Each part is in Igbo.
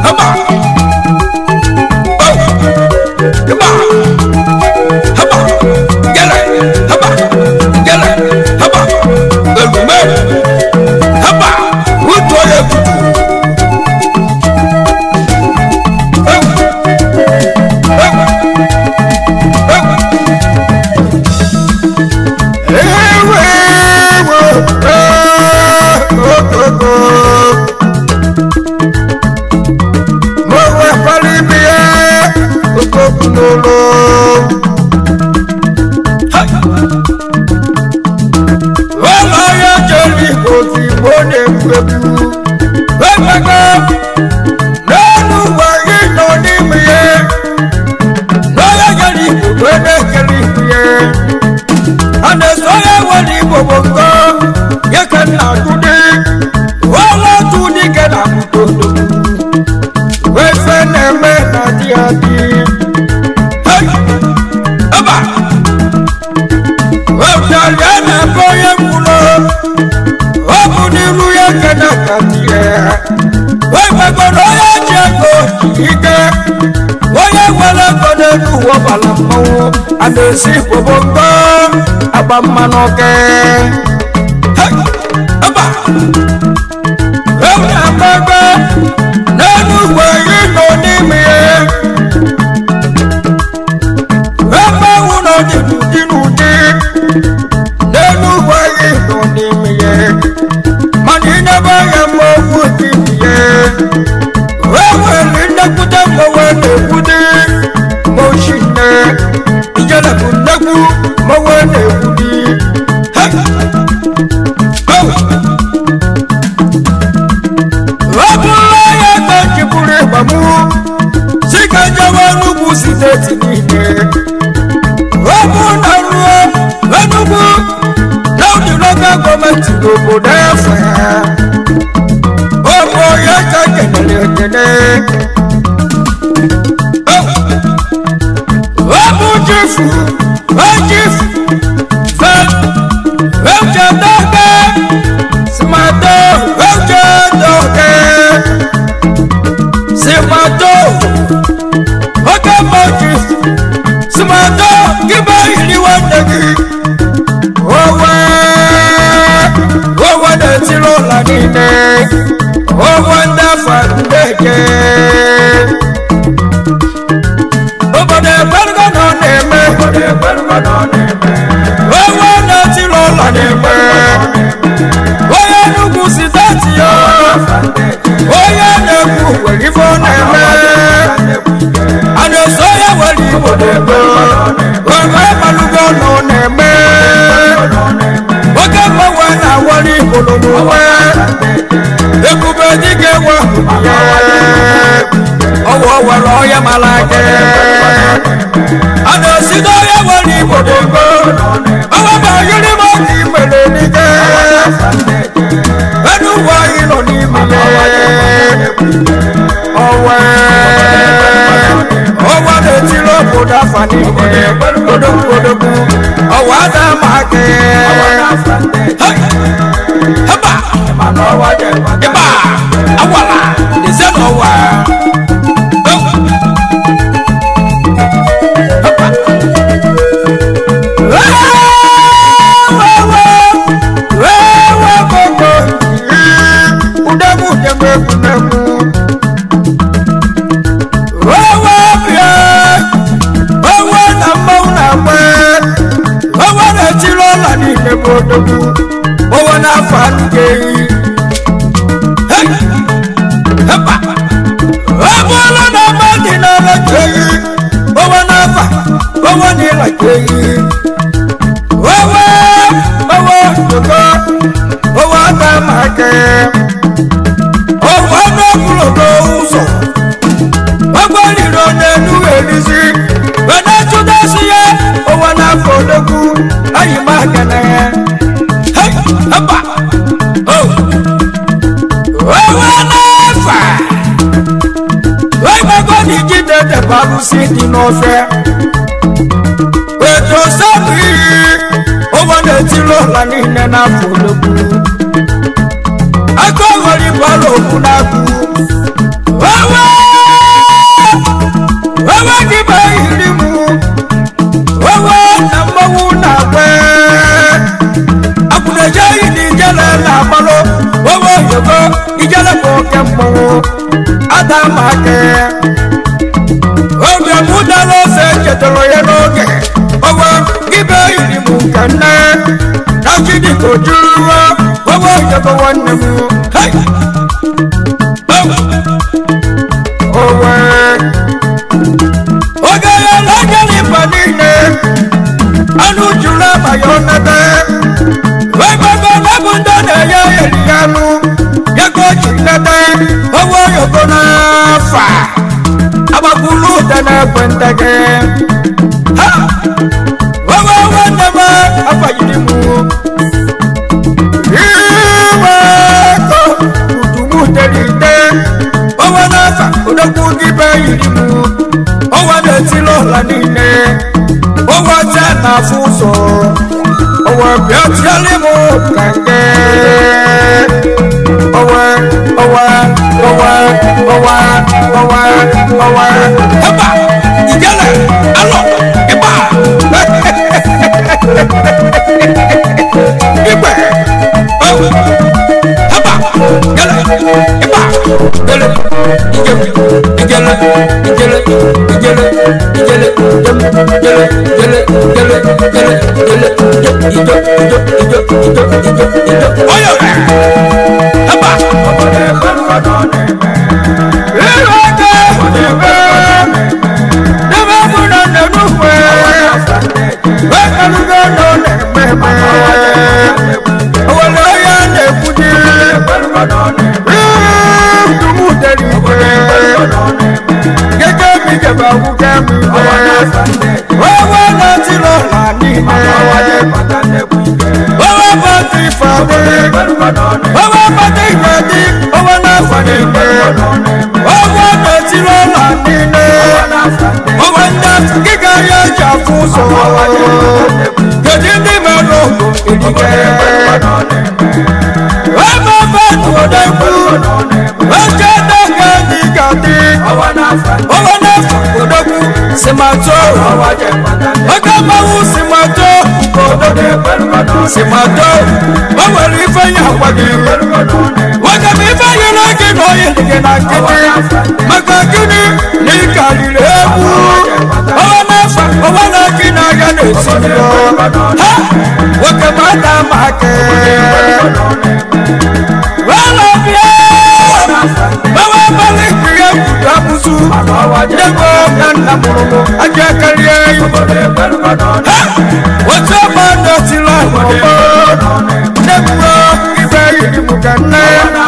haba oh haba haba gẹlẹ haba gẹlẹ haba elume haba wutu oye kutu ewu ewu ewu. Ewe ewe okoko. Mo wẹ pali bi ẹ okoko lolo. Wọ́lá yẹ jẹ́rìí kò sí bóde gbẹ̀bù. Gbẹ̀gbẹ̀gbẹ̀ lẹ́nu wẹ̀yí lọ ní mi yẹ. Lọ́yẹ̀ jẹ́rìí kò gbẹ́dẹ̀ jẹ́rìí mi yẹ ane sɔye wali bobongo yeke na tudi wala tudi ke na mutondo wefe neme na diadi hey eba weftalie na koye kulo obuniru yeke na katie wefegodo ye jego ike onye nwere ego n'elu ụwa ọbara mmanwụ a na-esi bobongo agba mmanụ oke eba ewu na-agba egbe n'elu ugbo yi nọ n'ime ya ebe ewu nọ dị n'ụdị n'ụdị n'elu ugbo yi nọ n'ime ya mana ịnyebe ya mma okwu dị ya wewere nnekwute mgbanwe na-ekwute moshine ijele bụ nnekwu mgbanwe na-ekwudi ọ bụla ya ka jipụrụ ịgbamụ si ka jewe n'ugwu steeti niile ọ bụ na ruo enugwu na ụdị lokal gọọmenti n'obodo efe ọmọ ya ka kenere ekene ọmụ jifu ojifu fe oche doke simato oche doke simato oke mọji simato kíbá ìrìwọ̀ nẹ́gì owó owó dẹ̀tí ló là nílẹ̀ owó ndafa ndege obodo ekwelugo na ọ na-eme owó na-eti n'ụlọ na-eme onye nnukwu siteti ya onye na-ekwu were ife ọ na-eme a na-eso onye were igbo na-eme oge malugo na ọ na-eme oge mgbanwe na-awọrị igbo n'omume ebube dịka ewe ọwụ were ọya mara ake a na-esi n'ọya were igbo dogo ọwa ma yiri m ọka imere n'ike enu uwe anyị nọ n'ime ọwa ọwa na-etiri obodo afa niile odogwu odogwu ọwa ada ma ake heba ịba awara eze n'ọwa owó náà fà á nìké yìí. owó lọ́nà mọ́tì náà lọ́jọ́ yìí owó náà fà owó ní lọ́jọ́ yìí. owó owó ìjọba owó àgbà máa kẹ́. owó náà kúrò lóhùn sọ. ọgbọ́n nínú ọ̀nẹ́nu èrí sí. bẹ́ẹ̀ tún dá sí yẹ owó náà fò lókun láyé máa kẹ́lẹ́ yẹn. hapa oh owó náà fà wẹ́gbẹ́gbẹ́ ní jíde tẹ̀bárú sí nínú ọ̀fẹ́ ètò sẹ́mi owó náà ti lọ́la ní ilẹ̀ náà fòlókù akọ̀wé ní bọ́ọ̀lù òkú náà kú owó. adamake oge mụ dara ose chetara ya n'oge ọwa ibe yiri m nke nne na chidiko juruwa ọwa ojebe nwanne m Hey! Oh! owe oge ya na-agara mba niile anụ juru abalị ọnebe wegogo nebụ ndị na-enye eri ya anụ ego ji nete owe oyoko n'afa agbakwulu ụda na-egwe ndege Ha! owe nwanne m afanyiri m iwe ego udumu terite owe n'afa odogwu gị be yiri m owe na-etili ụla niile owe ọcha na-afụ ụzọ owe bịa tiali m ka nke owe owe owe owe owe owe eba ijele alọ ịba igbe owe eba jele ịba jele ijele ijele ijele ijele ijele jem jele jele jele jele jele ijo ijo ijo ijo ijo ijo ijo oyo eba Iroke Debe muna nenukwe Wekalugo no nememe Owele ya nekwudi Dumu derikwe Gẹ́gẹ́ mi jẹba wúkẹ́ mi wẹ́ Wọ́wọ́ náà ti lọ là nílẹ̀ Wọ́wọ́ bá ti fàdé Wọ́wọ́ bá ti gbẹ̀dí Owó náà fà nílẹ̀ Wọ́wọ́ náà ti lọ là nílẹ̀ Owó náà kíkà yẹ jà fún sọ̀rọ̀ Gèdè ní mẹ́lò ìdíkẹ́ Wọ́n bá bá tó dẹ́kun Wọ́n jẹ́ dẹ́kẹ́ ní gàdí Owó náà fà kòdókù Simato Oge mmanwụ simato kòdókù Simato O nwere ife ya gwa gị Nwoke m ife yi n'oge na oyi gị na nkịtị Maka gịnị na ị karịrị egwu Ọwa n'afọ ọwa na gị n'ahịa na-esi njọ Ha! Nwoke m ada m aka Wala bịa Bawa bali kiri egwu abụzụ Dego na nna mụrụ m aja karịa eyi Ha! Otu ọgba ndọtịrị ọgbọ Degbuo ibe yiri m ka nne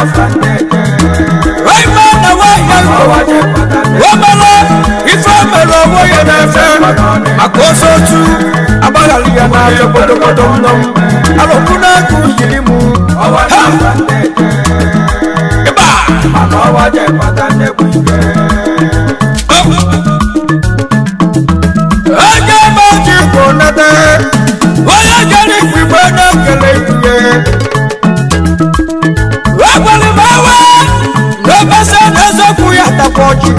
Waịma na nwanyị ahụ Wamala ife mere onwe ya na-efe Maka oso otu agbaghara ya n'afọ bodobodo nnọ m Alụkwụ na-agụ yiri m Ha! Ịba! onye maji bụ nete onye jere igwe na-ekele ihe ekwere m ewe n'ebesa na-ezokwu ya takwa ọjị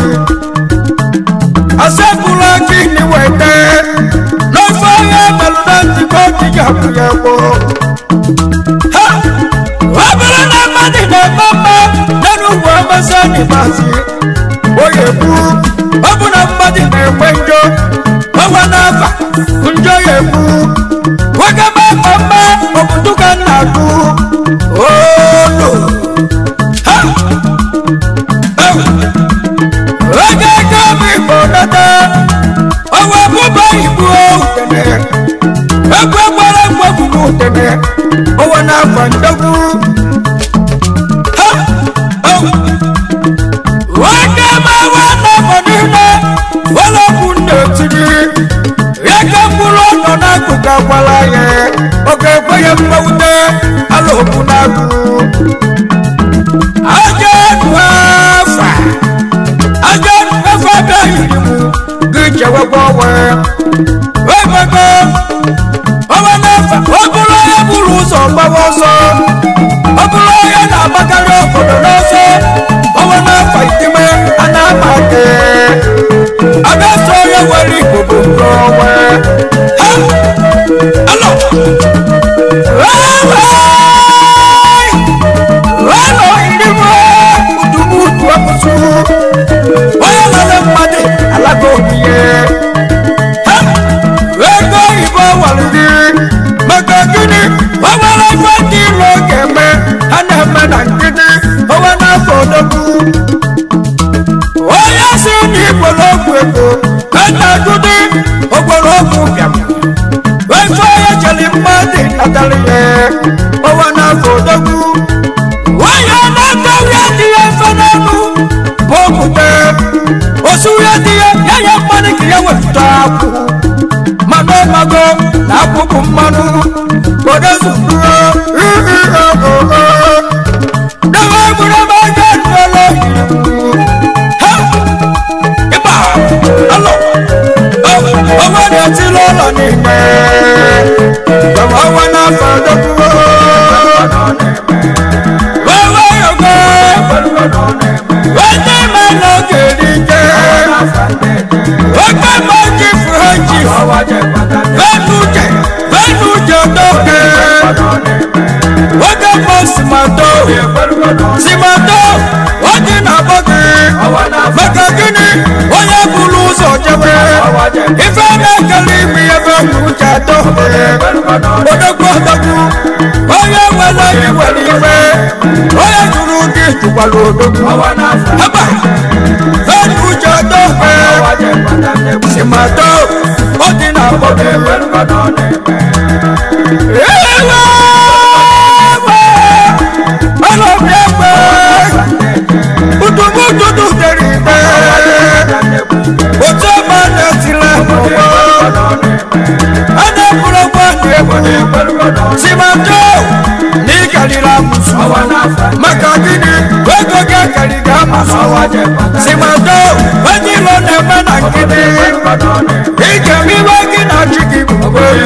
asepụla gị n'iwete n'ofe onye melụ na ntịkọ ọjịga bụ ya gboo ha ọ bụrụ na mmadụ na-eme mma n'enugwu emesa n'ịgbazi onye kwu ọ bụ na mmadụ na-enwe njọ ọwa n'afa njọ ya ekwu nwoke ma mma mma obodo ka nna akụ olo ha ewu oge ego m igbo nata ọwa bụba igbo utene egwu gbara mgbagwu n'utene ọwa n'afa ndogwu ha ewu nwoke ma wa na mọ niile wọlọpụ na-etiri ya ka mkpụrụ ọnọ n'akụkụ agbara ya oge ekwe ya mgbawute ala okwu n'agụ aja enu afa aja enu afa abịaghị m gị chewekwa ọnwe webego ọnwa n'afa ọ bụrụ onye buru ụzọ gbawa ọsọ ọ bụrụ onye na-agbakarị obodo n'ọsọ ọnwa n'afa itime a na-ama ake abẹ́sọ̀ yẹ wẹ̀rí gbogbo nǹkan wẹ̀. Alo! Rẹ́rẹ́! Rẹ́rẹ́ ìdíwọ́! Kùtùkùtù ọkùnrin amosu onye lere mmadụ alago obiye Ha! ego oyibo waliri maka gịnị o nwere ife ndị ilo ga-eme ha na-eme na nkịtị onwe n'afọ odogwu onye si n'igwere ọgwụ ego ena-agụdị ogbere ọgwụ bịam efe onye jeli mmadụ natara ya ọnwa n'afọ odogwu onye na-atọrọ ya dị ya mfe n'ọnụ bụ okwute osu ya dị ya ya ya mmadụ ka ya wepụta akwụ mmanụ mago na akwụkwụ mmanụ odezuru dewe gburu ebe aga nụọla ha ịba alọ ọnwa na-etili ụlọ n'ime ọnwa n'afọ odogwu wewe yogo wete ime n'oge n'ike oke mọji fụha ji venuje venuje doke oge mọ simato simato oji na bọgị maka gịnị onye buru ụzọ jebe ife na-ekele ime ebe uche atọ odogwu odogwu onye nwere iwere iwe onye jụrụ gị jụkwara odogwu haba venuje doke simato oji na bọgị simato n'ikarịrị amụsụ maka gịnị ego gị akarịga amụsụ simato onye ilo na-eme na nkịtị ike iwe gị na chi gị bụ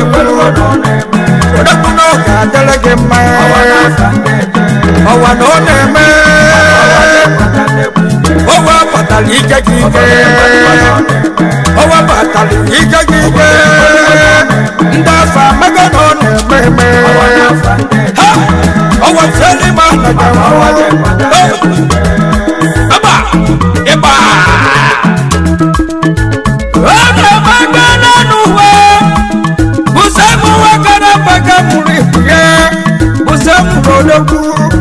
odogwu na ọ ga-adịrị gị mma ọwa na ọ na-eme ọwa batara ike gị ike ọwa batara ike gị ike ndị afọ amaga na ọ na-eme eme ha ọwa feli ma na aba ịba ọ na-eme n'ọnụ uwe bụsabụ nwoke na mpaga mụrụ ibu ya bụsabụ n'ologwu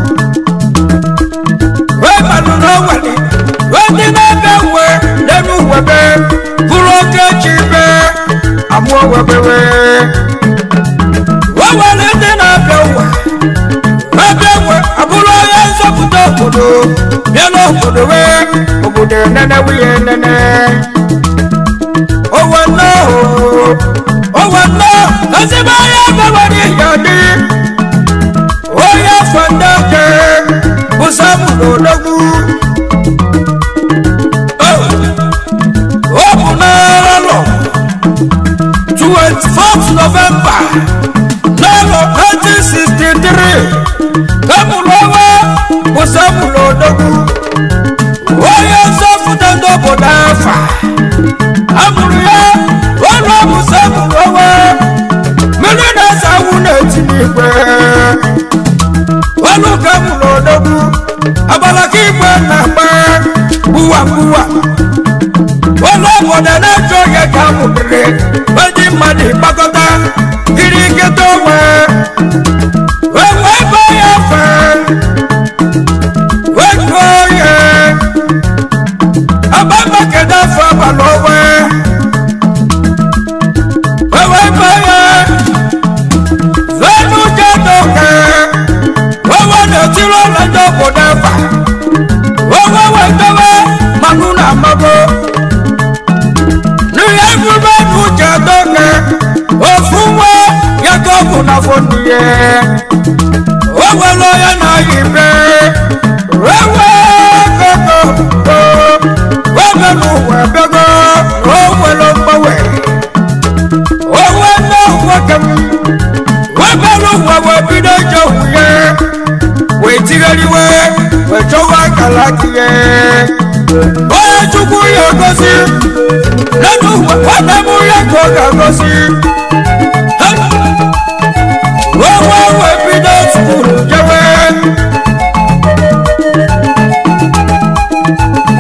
wee manụ n'ọnwale wee dị n'ebe uwe n'elu webe bụrụ oke chi be amụọ webewe wee were ndị na-abịa ụwa ebe uwe abụrụ onye nzọpụta obodo bịa n'obodo wee obodo enene nwunye enene owe nnọọ owe nnọọ ezigbo onye ebewere ihe dị onye afọ ndị ake bụ samụlụ odogwu o bụ n'arọ 24th November n'arọ 1963 emụrụ ọnwa bụ samụlụ odogwu onye nzọpụta ndị obodo afa amụrụ ya ọnụ ọbụsa mụrụ onwe mmiri na-asa awụ na-eti n'igwe ọnụ ka mụrụ odogwu abalaka igwe na-agba gbuwa gbuwa ọnụ obodo na-eche oge ka amụrịrị eji mmadụ gbakọta kiri nkịta onwe wee wee baa ya fe wee gụọ ya abamakeda afọ abalị onwe wewe banye venu jedoke wewe na-etiri ụlọ ndị obodo efa wewe wetowe manụ na amago n'ihe ebube n'uche doke ofu nwa ya ka ọ bụ na foniye wewere onye na-ayị ibe wewe gogo webe n'ụwa bego o nwere mgbanwe onwe nne nwoke m webere ụwa wee bido ije nwunye wee tighariwe wee chọwa akara akịye onye chukwu ya gosi nenu nwanne m ya ka ọ ga-agosi onwe wee bido skulu jewe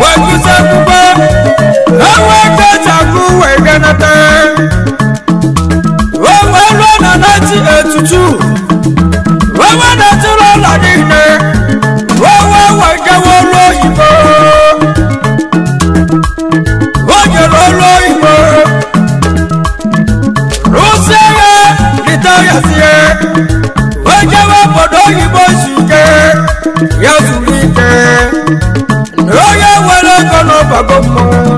bago mmọnwụ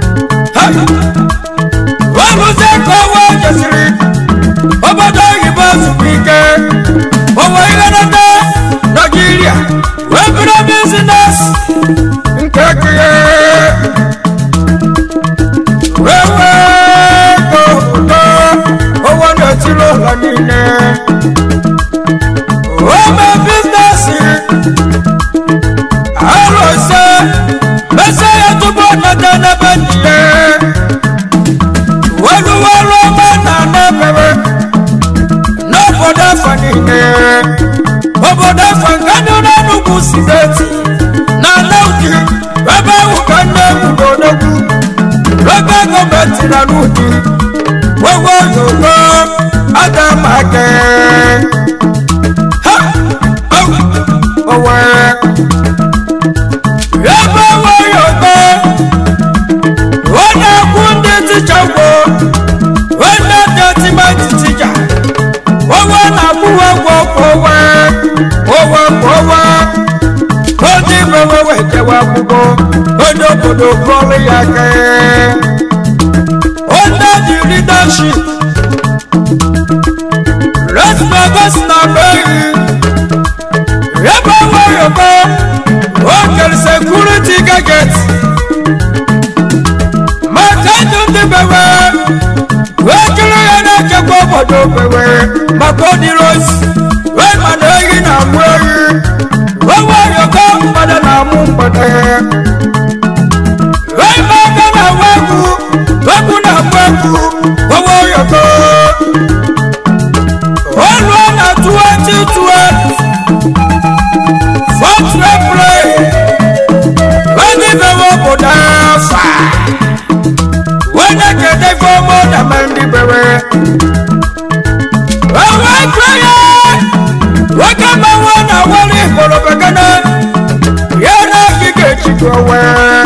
weluzie ka ọwa jesiri obodo oyibo zukwa ike onwe ihe nata naijiria wee bido bizines nke kihe wee wee go ụtọ ụwa na-etiri ụlọ niile ome bizinesi arọ ise mese ya tupu ọ nata n'ebe ndị ya weluwelu ọma na n'ebere n'obodo afọ niile obodo afọ nke dị n'enugwu steeti na n'ụdị ebe ahụ ka nne ebubo n'ogwu local gọọmenti na n'ụdị wewe oyogo adamake ha owe ebe owe oyogo onye ekwu ndị ticha ugbo onye detimenti tija owe na-akwụwe ụgwọ owe owe owe onye igwe wewe jewe akwụkwọ onye obodo kọrọ ya kee onye dị leadership resmagos na beghị ebe weyogo okere sekuriti gaget maka ndụ ndị bewe wee jụrụ ya na-echekwa obodo bewe maka odiros wee mana ehi na-amụ ehi wee weyogo mgbada na-amụ mgbada wee maka na-awa egwu egwu na-agba egwu wewe oyogo olùwà na twenty twelve fourth april wẹ́ni bẹ̀wọ̀ bùdá fà wẹ́ni kéde fọmọ dàmẹ́ndì bẹ̀wẹ̀ wẹ́wẹ́ gbẹ́yẹ wẹ́kẹ́ mẹ́wọ́ na wọ́lé kọlọ́bẹ̀kẹ́nẹ́ yẹ́nà kíkẹ́ tìjọ wẹ́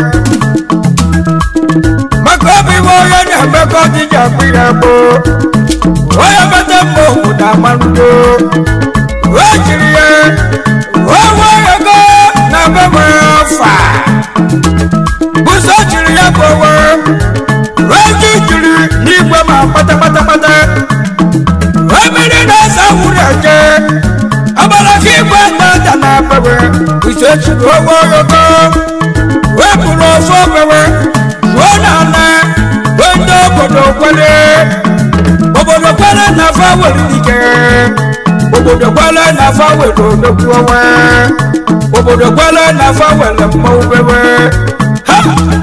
mẹ́kọ́ bí wọ́n yẹ ní ẹ̀mẹ́kọ́ jíjà gbìyà bò wọ́n yẹ bẹ́tẹ̀ mọ́ bùdá mánúdó wọ́n jìrì yẹ wọ́n wọ́ yẹ kọ́ na bẹ́wẹ́ fà bùsọ̀ jìrì yẹ bọ̀ wẹ́ wọ́n jí jìrì ní ìgbẹ́ máa pátápátápátá wọ́n mìíràn náà sáwùrẹ̀ jẹ́ abala kí ìgbẹ́ náà dáná bẹ́wẹ́ bùsọ̀ jìrì wọ́n wọ́ yẹ kọ́ wọ́n kúrò fọ́ bẹ́wẹ́ wọ́n nà ná wọ́n dé obodo kwele obodo kwele na fawere dike obodo kwele na fawere odogwu onwe obodo kwele na fawere mmọnwụ bewe ha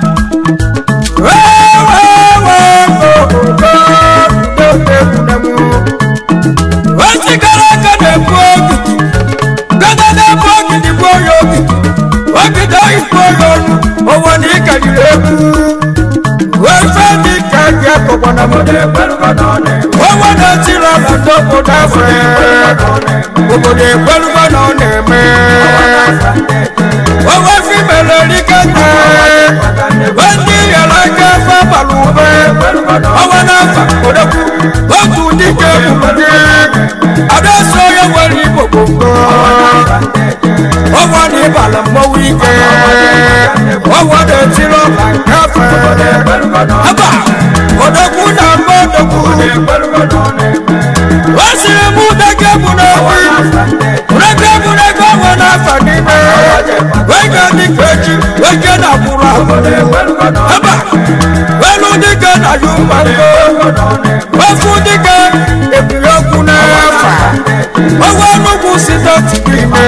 wee wee wee obodo egwunemu wee sigara aka na-ebu ogidi gada na-ebu ogidi bụ onye ogidi ogidi oyibo onye ọnụ onwe na ịkarịrị egwu wee fee dị ka gị akọkwana m onwe na-etiri ọla ndị obodo afọ obodo ekwelugo na ọ na-eme onwe fimere riketa ndị yara aka afọ abalị ube ọnwa n'afa odogwu otu dike ebubadị adaso onye nwere igbo gbogbo ọnwa na ịbala mmọnwụ ike ọnwa na-etiri ọla nke afọ aba odogwu na mma odogwu o siri m deke bụ n'obi reke bụ n'ego ọnwa n'afọ n'ime wege dịka echi wege na agbụrụ ahụ aba welu dike na yumango ofu dike ebiri okwu n'afa ọnwa nnukwu site n'ime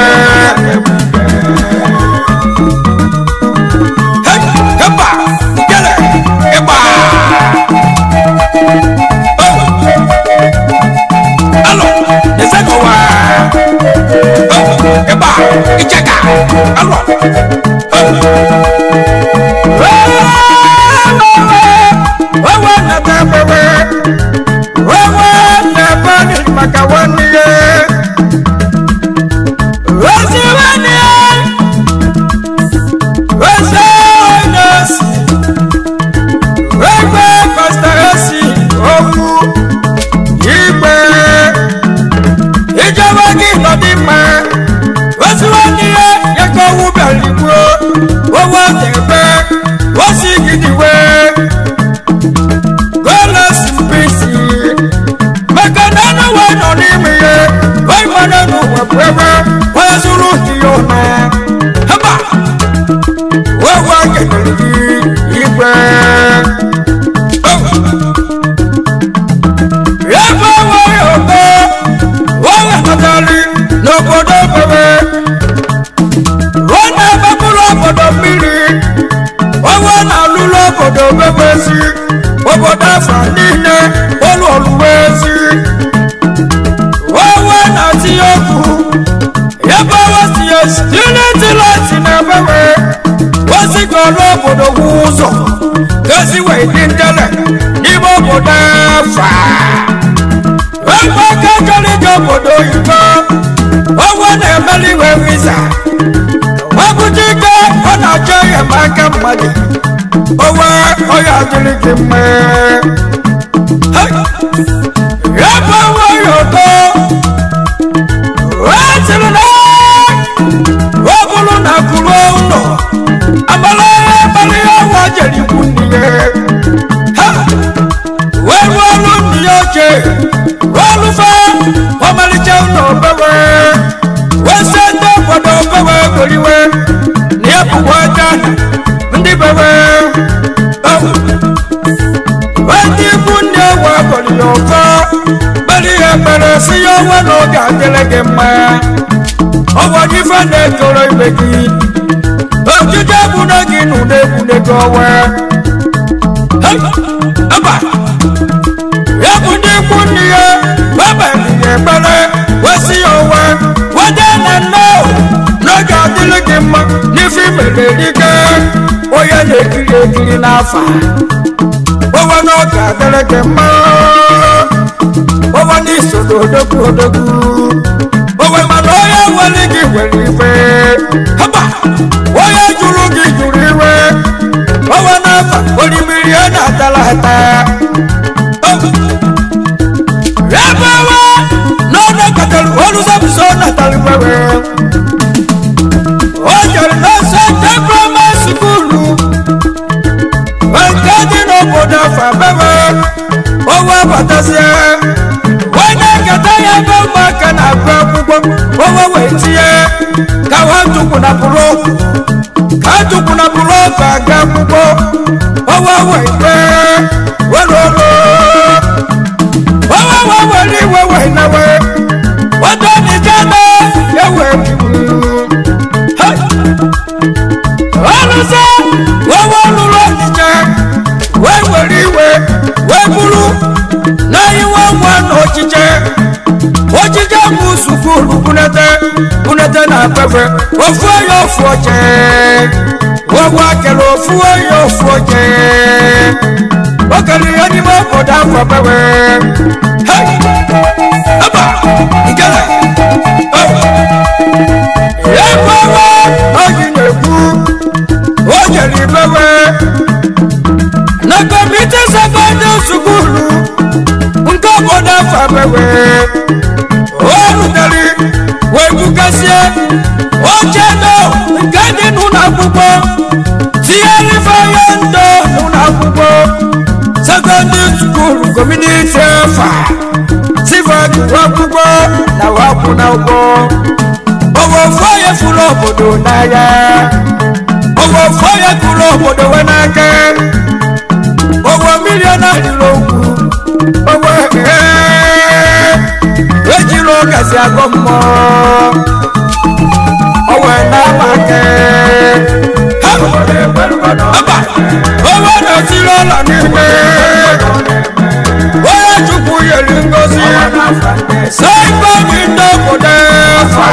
Heba, gele, ịgba. Alo, ezekowa. Ịgba, icheka. Alo. Wewe nata wewe. Wewe nebe ni maka wani ye. Wezi wani ye. Wezi onesi. Wewe pastoresi owu. Igbe. Ìjọba kí lọ ní mọ́. Wezi wani ye. Yẹ kó wú bẹ̀rẹ̀ gbó. kenere gị igwe ebe onwe ogo onwe natali n'obodo bebe ọ na-ebebụrụ obodo mmiri onwe na-alụlụ obodo bebe si obodo afọ niile ụlọ ọlụwe ezi onwe na-atinye okwu ebe onwe tinye unity light na bebe ozi ka ọrụ obodo wu ụzọ gozi wee dị ndele n'ime obodo afa ebe aka chọrọ ije obodo oyibo onwe na-emeli iwe visa wepụta ike ọ na-achọ enyemaka mmadụ onwe ọya adịrị gị mma ebe onwe ya ụtọ wee sịrị na ọ bụrụ na kwuru ụlọ amala ya abalị ya nwa jere ikwu nne ya ha wee rụọ ọrụ nne ya oche rụọ ọrụfe ọmalịcha ụlọ obewe wee sị ndị obodo obewe goriwe na ya bụwa aja ndị bewe wee ndị ikwu nne wa gọrọ ya ụfọ kpere ya ekpere si ya ọnwa na oge adịrị gị mma ọgwọ ife na-ekoro ibe gị ojije ebune gị na ụda ebune gị ọwa aba ya bụ ndị ikwu nne ya webeli ya ekpere wesi ya ọwa wede na nne n'oge adịrị gị mma n'ife imere dike onye na-ekiri ekiri n'afa ọwa n'oge adịrị gị mma ọwa n'iso n'odogwu odogwu owe mana onye nwere gị nwere iwe haba onye jụrụ gị jụrụ iwe owe n'afa orimiri ya na-atala ata ebe owe n'ọnụ katara oluzabụso natara iwewe o jere n'ose tebroma sukulu nke dị n'obodo afa bebe owe batazie onye nkata ya ebe ụmụaka na-agụ akwụkwọ owe wee tinye ka ha tukwu na bụrụ ka ha tukwu na bụrụ ọgụ aga akwụkwọ owe wee dee were olu owe wee were iwe wee nawe wado n'ije na ewe ọrụsị owe lụrụ ọdịje wee were iwe wee bụrụ na iwe nwa na ochiche ochiche bụ sukulu bunete bunete na pepe ofu onye ofu oche ogwe akere ofu onye ofu oche o kere ihe n'ime obodo afọ pepe Hey! aba ikele ebe ọwa oji na-ekwu o jere ibewe na kọmiti sekọndịrị sukulu nke obodo afọ abewe o rutere wee bugasie oche ndo nke dị n'ụlọ akwụkwọ tinyere ifeanya ndo n'ụlọ akwụkwọ sekọndịrị sukulu kọmuniti afa sifa jụrụ akwụkwọ na wakwụ na ụgbọ owe ofu onye furu obodo n'anya owe ofu onye furu obodo we n'aka owe milion adịrị okwu owe ejiri ụgazi agụ mmụọ owe na-amake aba owe na-etiri ụlọ n'ime onye chukwu yeri ngozi saịbọdị ndị obodo afa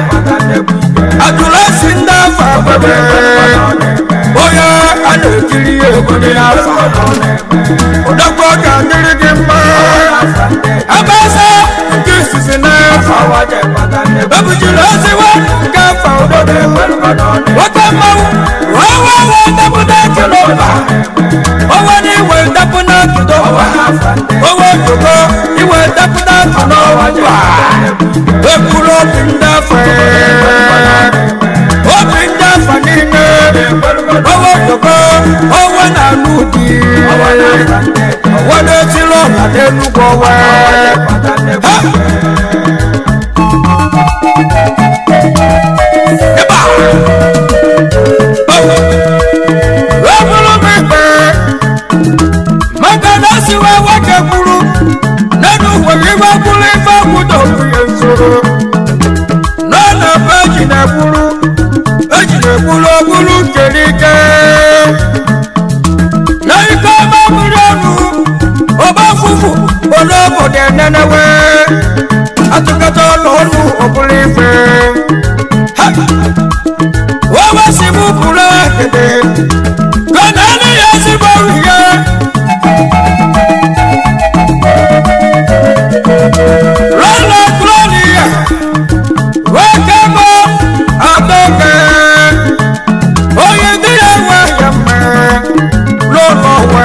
adụlasi ndị afa bebe onye a na-ekiri ya egwu dị n'afa ụdọkwa ga-adịrị gị mma abasa nke izizi n'afa ebujiri oziwa nke afa ụdọdọ nwoke mmanwụ wawa wa ndapụta kilomba onwe na iwe ndapụta kilomba onwe ojoko iwe ndapụta kilomba ekwuru obi ndị afọ obi ndị afọ niile onwe ojoko onwe na-alụ di onwe na-etiri ọla n'enugwu onwe ha ebe a Gọnani ya ezigbo ihe. Rọla Gloria, nwoke bụ Adaoke. Onye dị ya nwe ya mma n'ụlọ nwe.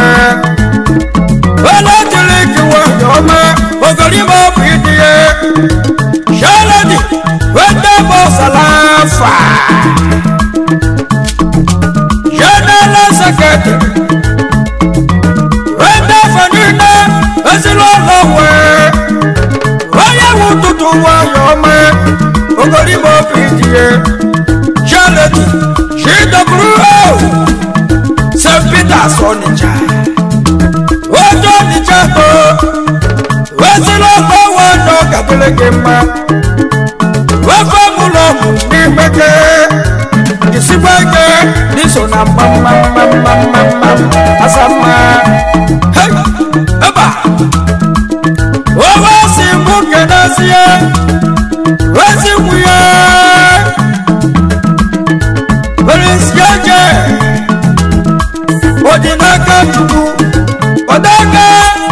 Eletrik nwanyị ọma, ogoribo bụ ịdị ya. Shaladi, wete bụ salafa. General Secretary, wete fanina, ezinụlọ nwe. Onye nwe ụtụtụ nwanyị ọma, ogoribo bụ ịdị ya. Shaladi, GWO, St. Peter's Onitsha. Ojú Onitsha tó, ezinụlọ nwe nọ gadịrị gị mma. Wefe mụlọmụ n'imeke, jisikwa ike n'iso na mma mma mma mma mma mma asa mma. Hey, eba! Owe si mụ kenezie, wezi nwunye. Prince Jeje, Odinaka Chukwu, Odaka,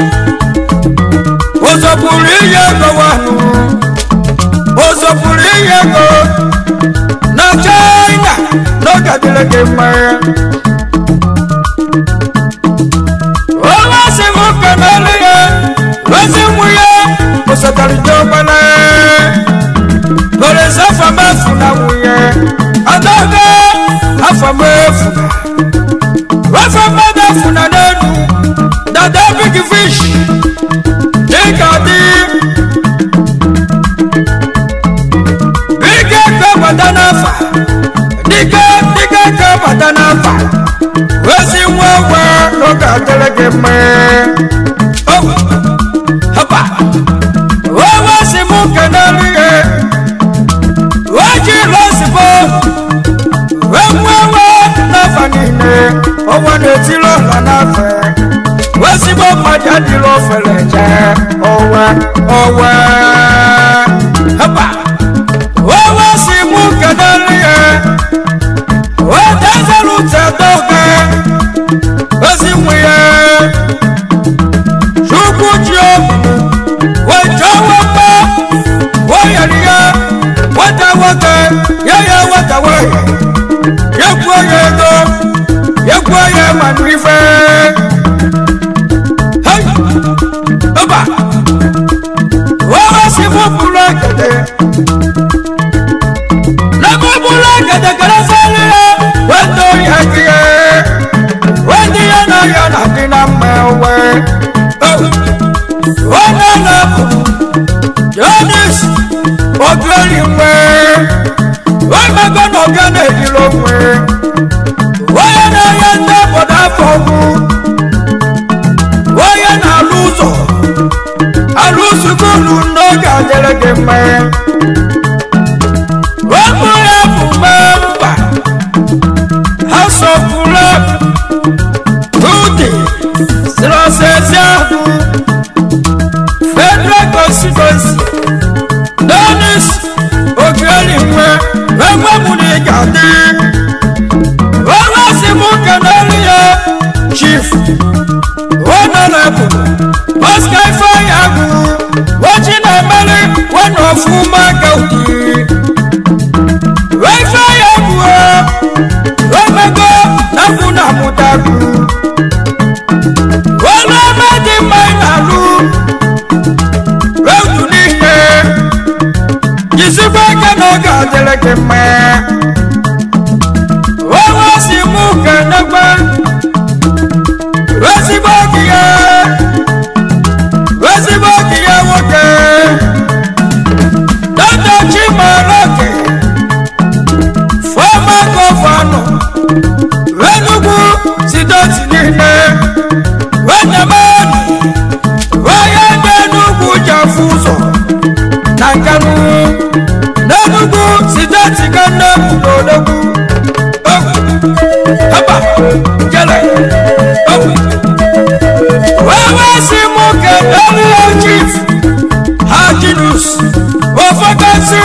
Ozọpụrụ ihe ego wanụ, Ozọpụrụ ihe ego na China n'oge adịrị gị mma. Onye si m kenere ya, ozi nwunye, osotarị Jọgbala. Lórí sáfà máa fúnra wù yẹn. Adága afọmọ efuna. Wáfà mọ́dà fúnra lẹ́nu. Dada big fish. Dígà dí. Bígà ká bàtà náà fà. Dígà dígà ká bàtà náà fà. Wẹ́sì wọ́n wá lọ́gà tẹ́lẹ̀kẹ́ mẹ́. Ọ̀wọ̀ hapa. Wọ́n wá sí mú kẹ́nẹ́rì yẹn wájú lọ́sibọ́ wẹ́wẹ́wẹ́ náfa nìyẹn ọwọ́ n'etí lọ́la náfẹ́ wẹ́sibọ́ mọ̀jáde lọ́ fẹ̀lẹ̀ jẹ́ ọwẹ́ ọwẹ́ hẹ́pà wẹ́wẹ́ sí mú kẹ́nẹ́rì yẹn wẹ́ dẹ́sẹ̀lú tẹ̀ dọ́gẹ́ wẹ́sí mú yẹn ṣùkú jí o wẹ́ jọ́wọ́ pẹ́ wọ́n yẹ̀rì yẹn wata wata yaya wata waya ya kuwa ya ego ya kuwa ya manu ife hai ọba wọ́n sì mú búrọ́ gẹ̀dẹ̀ lẹ́mú búrọ́ gẹ̀dẹ̀ gẹ̀dẹ̀ sẹ́lẹ̀ wọ́n tó yẹ kí ẹ wọ́n ti yẹ náà yọ náà dín náà mẹ́wẹ́ wọ́n náà náà kù jonas ọgbẹ́rì mẹ́ wọ́n gbẹ́gbẹ́ náà gánà èdè ló mẹ́ wọ́n yẹ náà yẹ ń tẹ́ bọ̀dá fọ́ọ̀mù wọ́n yẹ náà lùzọ̀ alùsùkúlù n'oge adịrịgị mẹ́ wọ́n mú ya bụ mẹ́mbà house of rep tude sirọsẹsẹ ahụ federal constituency dennis obieri nwe enwe mụ na ị ga-adị onye si mụ kenere ya chief honorable oscar ifeanyi agụ ochi na-emeri wena ọfụma gaudi ifeanyi agụ omego na kwụ na mụtagụ onye ọma dị mma ị na-alụ otu n'ihe jisikwa ike na ọ ga-adịrị gị mma onwe si mụ kenekwe ezigbo gị ya ezigbo gị ya nwoke dada chimaroke fọma gọvanọ enugwu sidoti niile wenyemani onye dị enugwu ji afụ ụzọ na nkanu n'enugwu sidoti ganne n'odogwu haba jele wewe si mụ kedelie chief hajinus ofokasi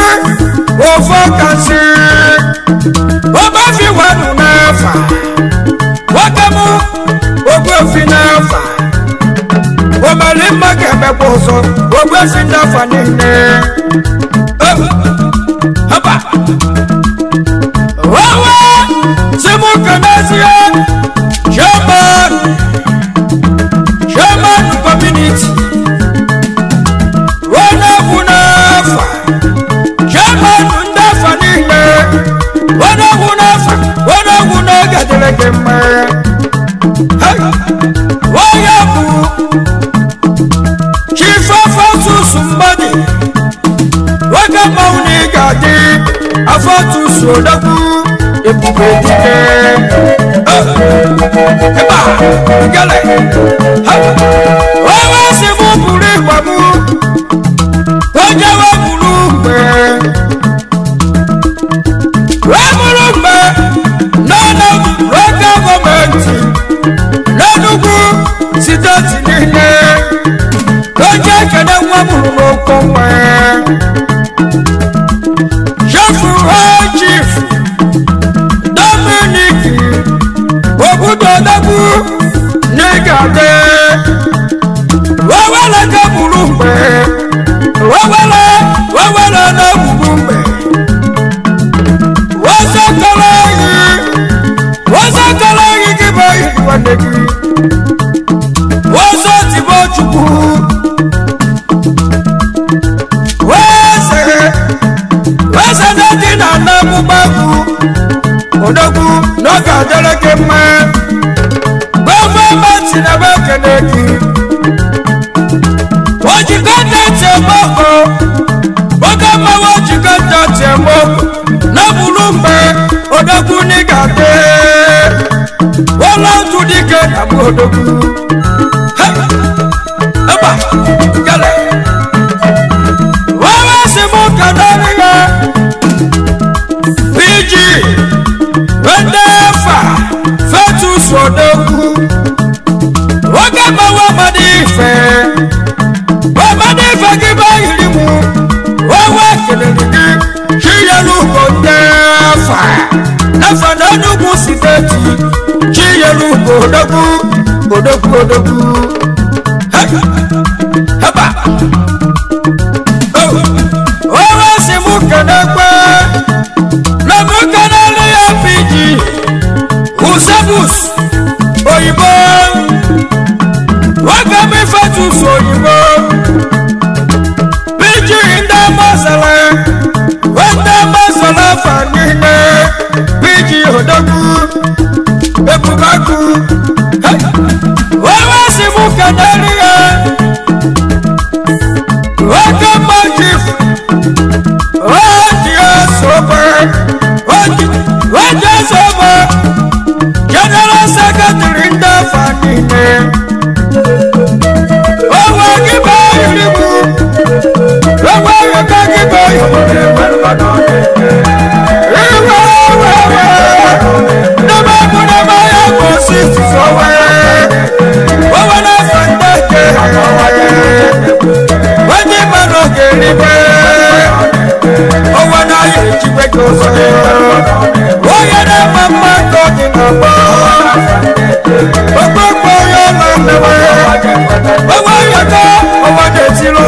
ofokasi obafi wenu n'efa nwoke m ogbuefi n'afa omere mma ga-emekwa ọzọ ogbuefi n'afa niile Eh, haba wawa simukenezie chairman chairman community onye-egwu n'afa chairman ndị afa niile onye-egwu n'afa onye-egwu n'oge dịrị gị mma Hey! onye bụ chief afatus mmadụ nwoke mmanwụ na ị ga-adị afatus odogwu ebube dike ịba gele onye si mụ buru ịgba mụ onye we buru mgbe wee buru mgbe n'ọnụ local gọọmenti n'enugwu steeti niile onye ekene nwa mụrụ n'oko nwa jefu chief dominic obudodogwu n'igade wewele ka buru mgbe wewele wewele na-egbugbu mgbe wezekọrọ ehi wezekọrọ ehi gị bụ ehi nwanne gị weze tibo chukwu weze weze na-eji na ana mụgbagwu odogwu n'oge adịrị gị mma gọọmenti na-ebe ekene gị ojikọ ntị eme ọkụ oge mmanwụ ojikọ ntị eme ọkụ na buru mgbe odogwu n'ịga dị ụlọ otu dike na bụ odogwu Eba, gele. Wewe si mụ kedere ya PG ndị fa fetus odogwu nwoke gbawa amadi ife amadi ife gị bụ yiri mụ wewe kelere gị chiyelu ugbo ndị fa nafa na enugwu steeti chiyelu ugbo odogwu odogwu odogwu haba onye si mụ kenekwe na mụ kenele ya piji usebus oyibo nwoke m ifetus oyibo piji ndị masala ndị masala fa niile piji odogwu ebubaku onye si mụ kenele ya nwoke mma chief oji esobe oji esobe general secretary ndị afa niile owe gị bụ ayiri bụ owe yọta gị bụ ayiri iwe owe owe n'ebe bụ n'ebe ya bụ osisi owe owe na-efe ndị eke onye mmanụ ga-eribe ọnwa n'ahịa ejigbe gị ụzọ onye na-ama mma ka ọ dị n'ọgbọ okpokpo onye ọla nnewe ọnwa yọta ọnwa na-etiri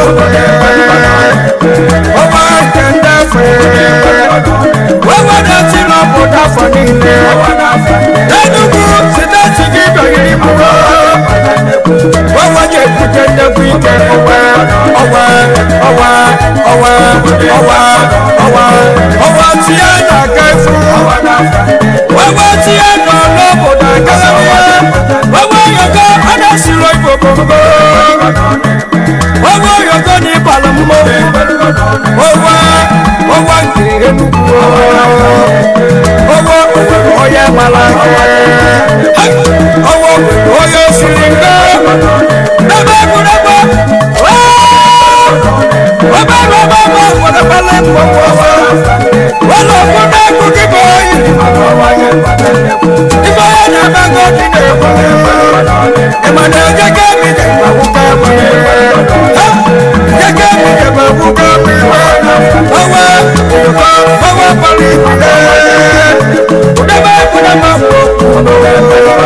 ọnwa nke ndị afọ ọnwa na-etiri obodo afọ niile enugwu siteti gị bịanyere mụrụ ọnwa ga-ebute nnekwu ike ọnwa ọnwa ọnwa ọnwa ọnwa ọnwa ọnwa tinye na-aga efu ọnwa tinye nọ n'obodo agalabịa ọnwa yọkọ a na-esiri igbo bongo ọnwa yọkọ na ịbala mmọnwụ ọnwa ọnwa nke enugwu ọnwa onye mara ọnwa onye siri nga n'ebe egwuregwu ọba ọba ọba wọlọpẹlẹ mọwọ wọlọ fún n'egwu kíkọ yìí ìgbà yẹn ní abẹ́gọ́ ti ní èkó ìmọ̀nà jẹ́gẹ́ mi jẹ́ ìgbàwó ká mi jẹ́gẹ́ mi jẹ́ ìgbàwó ká mi ọwọ́ ìkọ́ ọwọ́ pọ̀lì ìpìlẹ̀ kúndẹ́bẹ́ kúndẹ́bẹ́ wò